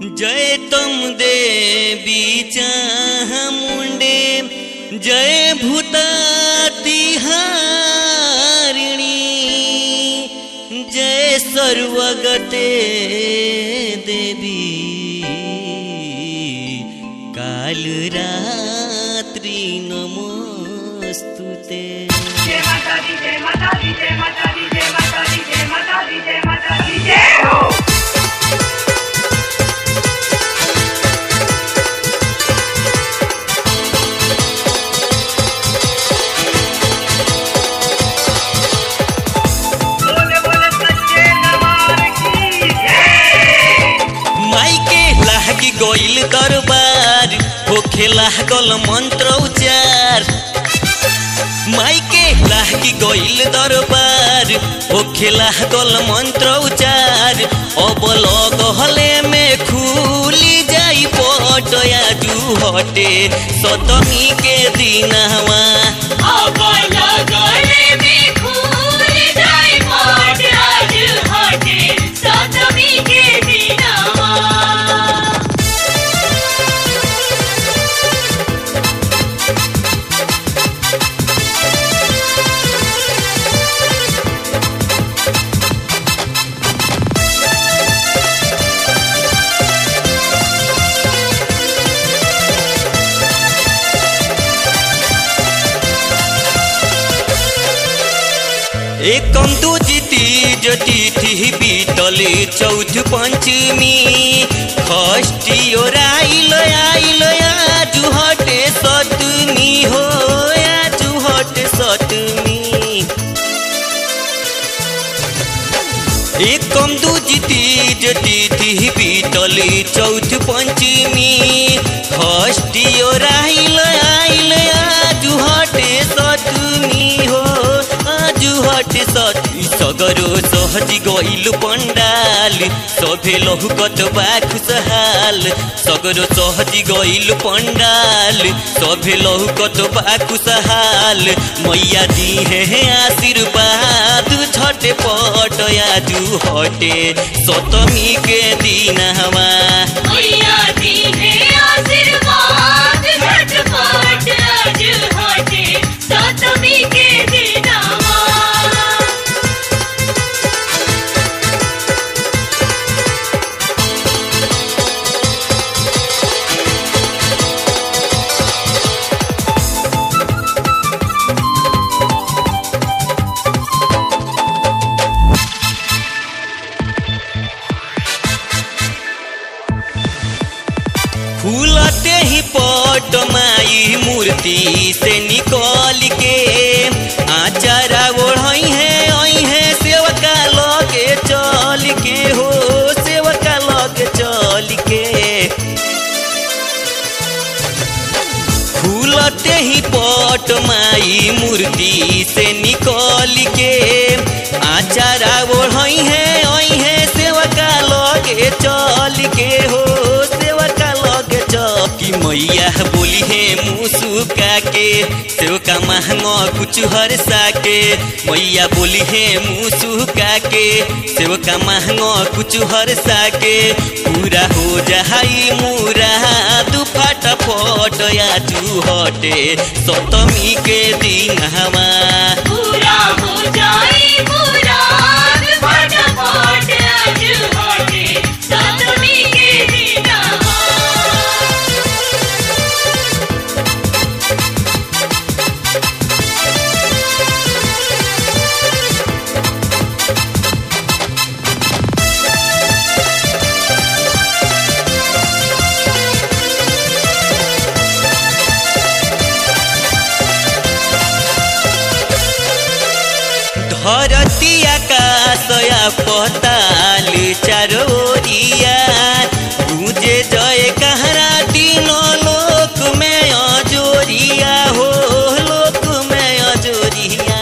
जय तुम देवी चामुंडे जय भूतातिहारिणी जय सर्वगते देवी कालरात्रि नमोस्तुते जय माता दी जय माता दी जय माता दी जय माता दी जय माता दी जय माता दी जय हो बोले बोले सच्चे दरबार की जय माइके लागी गइल दरबार होखे लागल मंत्र उच्चार माइके लागी गइल दरबार होखे लागल मंत्र उच्चार अब लगहले में खुली जाई पटया जू हटे सतमी के दिनवा एकम दू जीती जटी थी बीतले चौथ पंचमी षष्ठी और आइल आइल आजु हटे सतमी हो आजु हटे सतमी एकम दू जीती जटी थी बीतले चौथ पंचमी षष्ठी और आइल आइल आजु हटे सतमी हो आजु हटे सती सगरो सहजी गइल पंडाल सभे लहुकत बा खुशहाल सगरो सहजी गइल पंडाल सभे लहुकत बा खुशहाल मैया दी है आशीर्वाद झटे पट आजु हटे सतमी के दिन हवा के दिनवा फूलते ही पट माई मूर्ति से निकल के आचारा ओढ़ई है आई है सेवका लगे चल के हो सेवका लगे चल के फूलते ही पट माई मूर्ति से निकल के आचारा ओढ़ई है आई है सेवका लगे चल के हो सेवका लगे चौकी मैया बोली है मुसुका के सेवका महंगा कुछ हर साके मैया बोली है मुसुका के सेवका महंगा कुछ हर साके पूरा हो जाई मुरा दू फटाफट या तू हटे सतमी के दिन हवा पूरा हो जाए पूरा फटाफट आज हटे सतमी के दिनवा धरती आकाशया पताल चारोरिया तुझे जय कहरा तीनों लोक में अजोरिया हो लोक में अजोरिया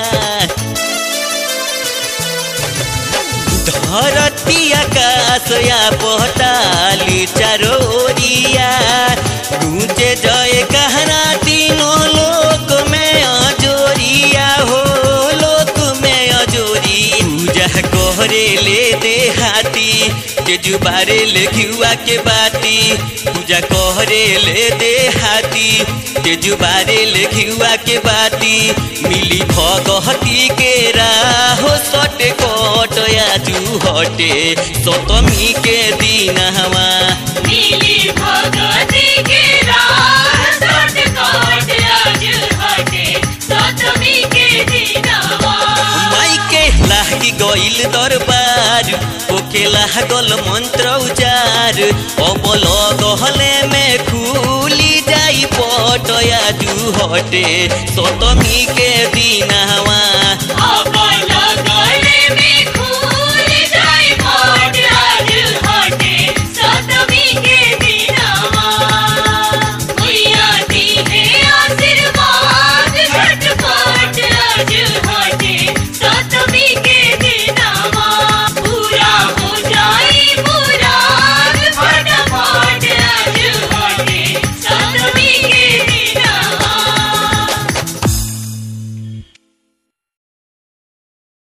धरती आकाशया पताल चारोरिया तुझे जय कहरा तीनों लोक में अजोरिया हो लोक में अजोरी पूजा करे ले दे हाथी तेजू बारे ले घिउआ के बाती पूजा कहरे ले दे हाथी तेजू बारे ले घिउआ के बाती मिली भगहती के राहो सटे कट आजू हटे सतमी के दिन हवा नीली भगती के राह सट कोट आज हटे सतमी के दिनवा माई के लागी गइल दरबार ओके लागल मंत्र उचार अबल गहले में खुली जाई पटया जू हटे सतमी के दिन हवा अब लगले में